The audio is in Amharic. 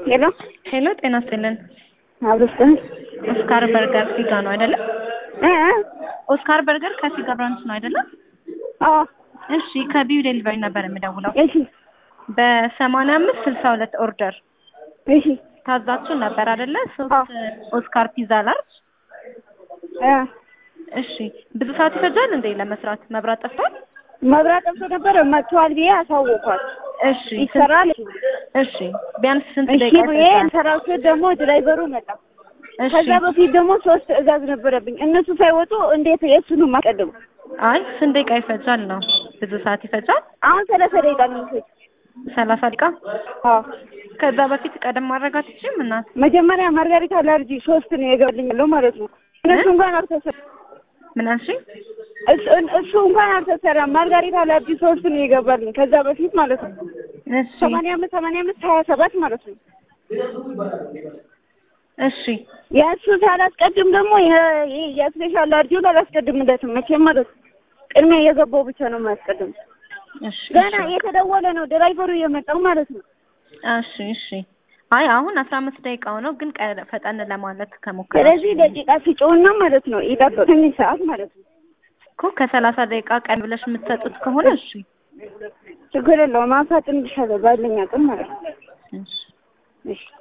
ሄሎ ሄሎ፣ ጤና ይስጥልን። አብሮስጠን ኦስካር በርገር ሲጋ ነው አይደለም? እ ኦስካር በርገር ከሲጋ ብራንች ነው አይደለም? አዎ እሺ፣ ከቢዩ ዴሊቨሪ ነበር የምደውለው። እሺ በሰማንያ አምስት ስልሳ ሁለት ኦርደር እሺ ታዛችሁ ነበር አይደለ? ሶስት አዎ። ኦስካር ፒዛ ላርጅ። እ እሺ፣ ብዙ ሰዓት ይፈጃል እንዴ ለመስራት? መብራት ጠፍቷል? መብራት ጠፍቶ ነበረ መጥቷል ብዬ አሳወኳት። እሺ፣ ይሰራል እሺ፣ ቢያንስ ስንት እሺ ደቂቃ ብዬ ይፈጃል? ሰራው ስል ደግሞ ድራይቨሩ መጣ። እሺ፣ ከዛ በፊት ደግሞ ሶስት ትዕዛዝ ነበረብኝ። እነሱ ሳይወጡ እንዴት የእሱንም ማስቀድሙ? አይ ስንት ደቂቃ ይፈጃል ነው? ብዙ ሰዓት ይፈጃል? አሁን ሰላሳ ደቂቃ ነው የሚፈጅ። ሰላሳ ደቂቃ። አዎ ከዛ በፊት ቀደም ማድረግ አትችይም እናት? መጀመሪያ ማርጋሪታ ላርጂ ሶስት ነው የገባልኝ ያለው ማለት ነው። እነሱ እንኳን አልተሰራም። ምን አልሽኝ? እሱ እሱ እንኳን አልተሰራም። ማርጋሪታ ላርጂ ሶስት ነው የገባልኝ ከዛ በፊት ማለት ነው። እሺ ሰማንያ አምስት ሰማንያ አምስት ሀያ ሰባት ማለት ነው። እሺ የእሱ ሳላስቀድም ደግሞ የ- የ- የስፔሻል ላርጂውን አላስቀድምለትም መቼም ማለት ነው። ቅድሚያ የገባው ብቻ ነው የማያስቀድም። እሺ ገና እየተደወለ ነው ድራይቨሩ የመጣው ማለት ነው። እሺ እሺ። አይ አሁን አስራ አምስት ደቂቃው ነው፣ ግን ቀ- ፈጠን ለማለት ከሞከረ ስለዚህ ደቂቃ ሲጮውና ማለት ነው ይጠብቅኝ ሰዓት ማለት ነው። እኮ ከሰላሳ ደቂቃ ቀን ብለሽ የምትሰጡት ከሆነ እሺ ችግር የለውም። አፋጥንልሻለሁ ባለኝ አቅም ማለት ነው። እሺ እሺ